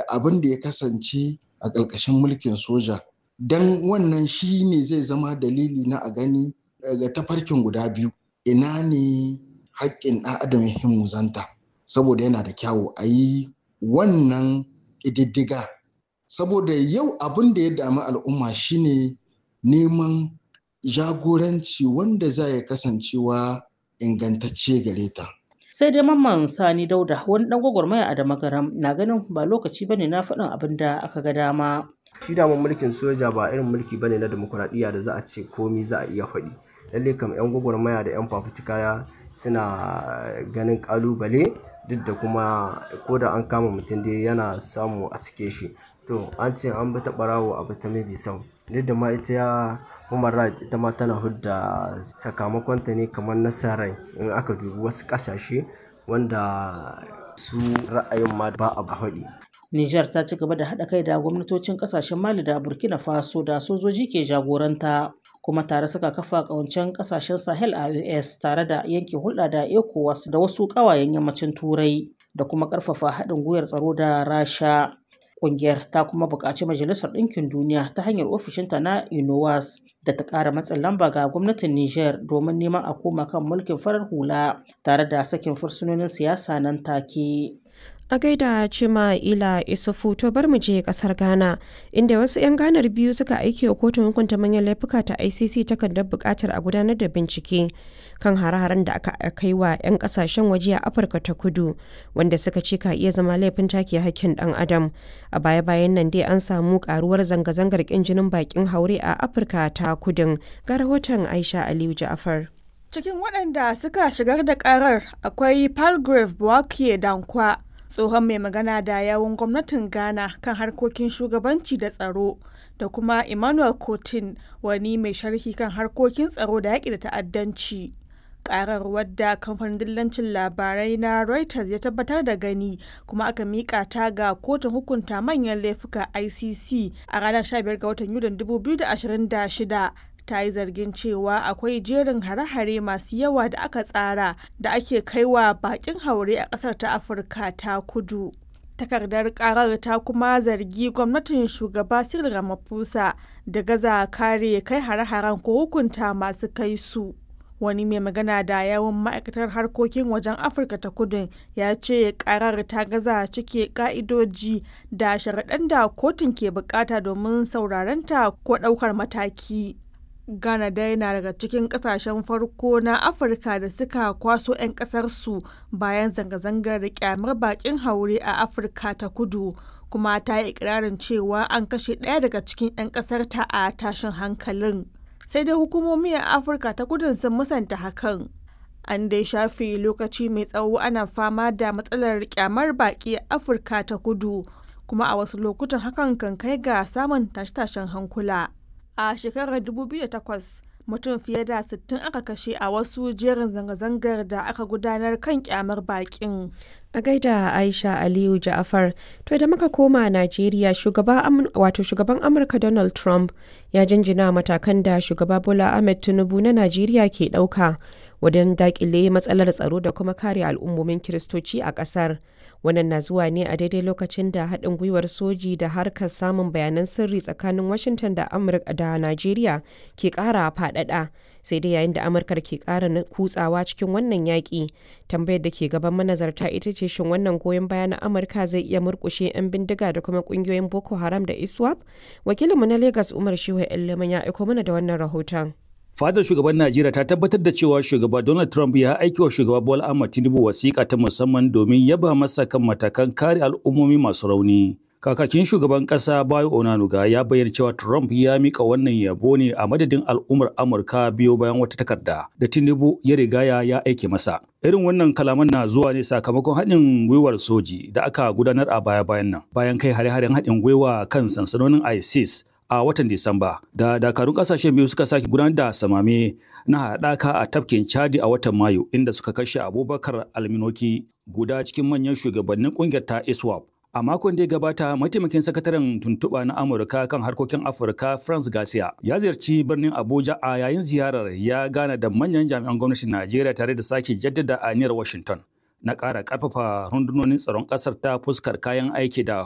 abin da ya kasance a ƙarƙashin mulkin soja don wannan shi ne zai zama dalili na a gani daga tafarkin guda biyu ina ne haƙƙin ɗan adam ya muzanta saboda yana da kyawu a yi wannan ƙididdiga saboda yau abin da ya dami al'umma shine neman jagoranci wanda za ya kasancewa ingantacce gare ta. sai dai mamman sani dauda wani dan gwagwarmaya a damagaram na ganin ba lokaci bane na faɗin abin da aka ga dama shi daman mulkin soja ba irin mulki bane na demokuraɗiyya da za a ce komi za a iya faɗi lalle kam yan gwagwarmaya da yan fafutuka suna ganin kalubale duk da kuma ko da an kama mutum dai yana samu a sike shi to an ce an bi ta ɓarawo a bi ta mabi sau duk da ma ita ya human rights ita ma tana hudda sakamakonta ne kamar nasarar in aka dubi wasu ƙasashe wanda su ra'ayin ma ba a haɗi Nijar ta ci gaba da haɗa kai da gwamnatocin ƙasashen Mali da Burkina Faso da sojoji ke jagoranta kuma tare suka kafa ƙawancen ƙasashen Sahel a US tare da yanke hulɗa da ECOWAS da wasu ƙawayen yammacin Turai da kuma ƙarfafa haɗin gwiwar tsaro da Rasha. Ƙungiyar ta kuma buƙaci Majalisar Ɗinkin Duniya ta hanyar ofishinta na UNOWAS da ta ƙara matsin lamba ga gwamnatin Nijar domin neman a koma kan mulkin farar hula tare da sakin fursunonin siyasa nan take. A gaida Cima Ila Isufu to bar mu je kasar Ghana inda wasu 'yan ganar biyu suka aiki wa kotun hukunta manyan laifuka ta ICC takardar buƙatar a gudanar da bincike kan hare-haren da aka kai wa 'yan kasashen waje a Afirka ta Kudu wanda suka ce ka iya zama laifin take hakkin ɗan adam. A baya-bayan nan dai an samu karuwar zanga-zangar ƙin jinin bakin haure a Afirka ta Kudun ga rahoton Aisha Aliyu Ja'afar. Cikin waɗanda suka shigar da ƙarar akwai Palgrave Bouakie Dankwa tsohon mai magana da yawun gwamnatin ghana kan harkokin shugabanci da tsaro da kuma emmanuel cotin wani mai sharhi kan harkokin tsaro da yaƙi da ta'addanci karar wadda kamfanin dillancin labarai na reuters ya tabbatar da gani kuma aka mika ta ga kotun hukunta manyan laifuka icc a ranar 15 ga watan yulin 2026 ta yi zargin cewa akwai jerin hare-hare masu yawa da aka tsara da ake kaiwa bakin haure a ƙasar ta afirka ta kudu takardar karar ta kuma zargi gwamnatin shugaba cyril ramaphosa da gaza kare kai hare-haren ko hukunta masu kai su wani mai magana da yawon ma'aikatar harkokin wajen afirka ta kudu ya ce karar ta gaza cike ka'idoji da sharaɗan da kotun ke bukata domin saurarenta ko ɗaukar mataki Ghana dai na daga cikin kasashen farko na Afirka da suka kwaso 'yan kasarsu bayan zanga-zangar kyamar bakin haure a Afirka ta kudu kuma ta yi ikirarin cewa an kashe ɗaya daga cikin 'yan ƙasarta a tashin hankalin. Sai dai hukumomi a Afirka ta kudu sun musanta hakan. An dai shafe lokaci mai tsawo ana fama da matsalar kyamar baki a Afirka ta kudu kuma a wasu lokutan hakan kan kai ga samun tashe-tashen hankula. a shekarar 2008 mutum fiye da 60 aka kashe a wasu jerin zanga-zangar da aka gudanar kan kyamar bakin. A gaida Aisha Aliyu Ja'afar, to da muka koma Najeriya shugaba wato shugaban Amurka Donald Trump ya jinjina matakan da shugaba Bola Ahmed Tinubu na Najeriya ke ɗauka wajen dakile matsalar tsaro da kuma kare al'ummomin Kiristoci a ƙasar. Wannan na zuwa ne a daidai lokacin da haɗin gwiwar soji da harkar samun bayanan sirri tsakanin Washington da Amurka da Najeriya ke ƙara faɗaɗa. Sai dai yayin da Amurkar ke ƙara kutsawa cikin wannan yaƙi, tambayar da ke gaban manazarta ita ce shin wannan goyon baya na Amurka zai iya murƙushe 'yan bindiga da kuma ƙungiyoyin Boko Haram da ISWAP? Wakilinmu na Lagos Umar Shehu Iliman ya aiko mana da wannan rahoton. Fadar shugaban Najeriya ta tabbatar da cewa shugaba Donald Trump ya aiki wa shugaba Bola Ahmed Tinubu wasiƙa ta musamman domin yaba masa kan matakan kare al'ummomi masu rauni. Kakakin shugaban ƙasa Bayo Onanuga ya bayyana cewa Trump ya mika wannan yabo ne a madadin al'ummar Amurka biyo bayan wata takarda da Tinubu ya rigaya ya aike masa. Irin wannan kalaman na zuwa ne sakamakon haɗin gwiwar soji da aka gudanar a baya-bayan nan bayan kai hare-haren haɗin gwiwa kan sansanonin ISIS a watan Disamba da dakarun kasashen biyu suka sake gudanar da samame na haɗaka a tafkin Chadi a watan Mayu inda suka kashe Abubakar Alminoki guda cikin manyan shugabannin kungiyar ta ISWAP. A makon da ya gabata, mataimakin sakataren tuntuɓa na Amurka kan harkokin Afirka France Garcia ya ziyarci birnin Abuja a yayin ziyarar ya gana da manyan jami'an gwamnatin Najeriya tare da sake jaddada aniyar Washington na ƙara ƙarfafa rundunonin tsaron ƙasar ta fuskar kayan aiki da